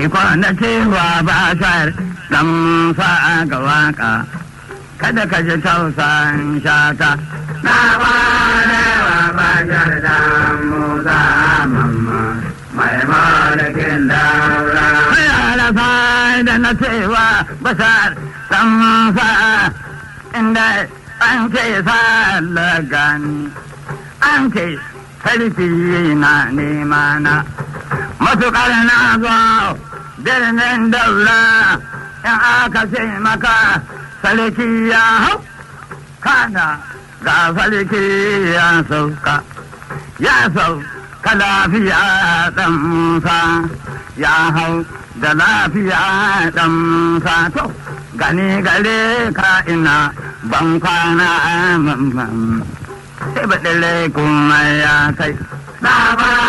ni kwana cewa ba shar dan fa ga waka kada ka ji tausan shata na kwana wa ba shar dan musa mamma mai malakin daura yara fa da na cewa basar dan fa inda an ce gani an ce sarki na nema na matuƙar na zo birnin daura in aka ce maka sarki ya hau kana ga sarki ya sauka ya sauka lafiya ɗan musa ya hau da lafiya ɗan musa to gani gare ka ina ban kwana mamman sai baɗin kuma ya kai.